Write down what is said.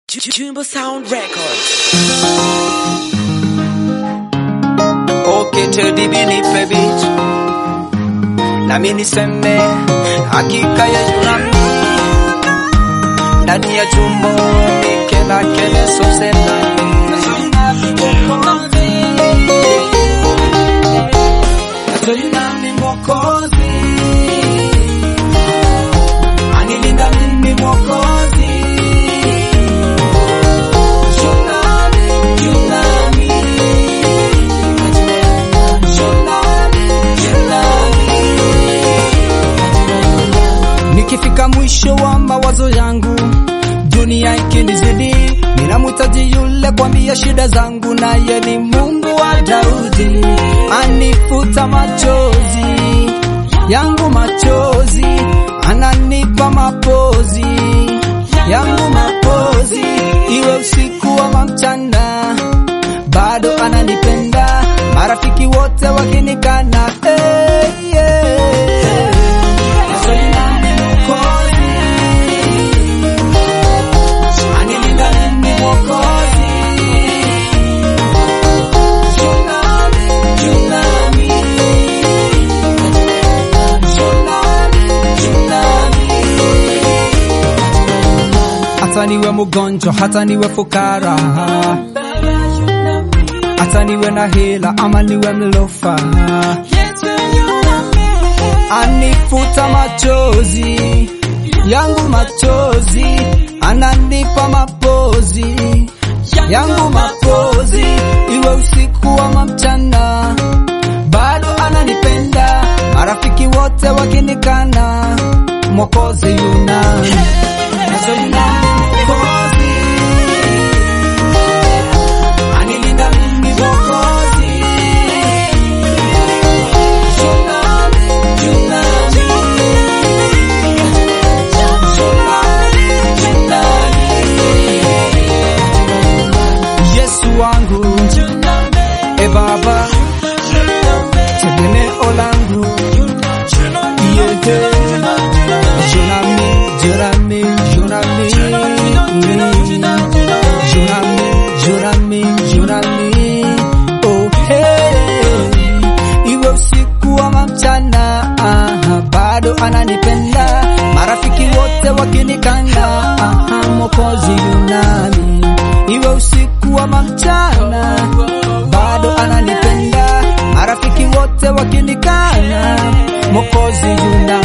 Jumbo Sound Records. Okay, Teddy B nipe beat nami niseme hakika ya yunami ndani ya jumbo nikela kele sosena Yunami mwokozi anilinda mimi mwokozi Yunami, Yunami Nikifika mwisho wa mawazo yangu, dunia ikinizidi, ninamhitaji yule kwambia shida zangu, naye ni Mungu wa Daudi, anifuta machozi yangu, machozi ananipa mapozi yangu, mapozi iwe usiku ama mchana, bado ananipenda, marafiki wote wakinikana, hey, yeah. hata niwe mgonjwa, hata niwe fukara, hata niwe na hela ama niwe mlofa, anifuta machozi yangu, machozi ananipa mapozi yangu, mapozi iwe usiku ama mchana, bado ananipenda, marafiki wote wakinikana, mwokozi yunani Yesu wangu e Baba, tegemeo langu yete Junami, Junami, Junami, Junami, Junami, Junami, oh hey, iwe usiku ama mchana, aha, bado ananipenda, marafiki wote wakinikana, aha, Mwokozi yunami, iwe usiku ama mchana, bado ananipenda, marafiki wote wakinikana, Mwokozi yunami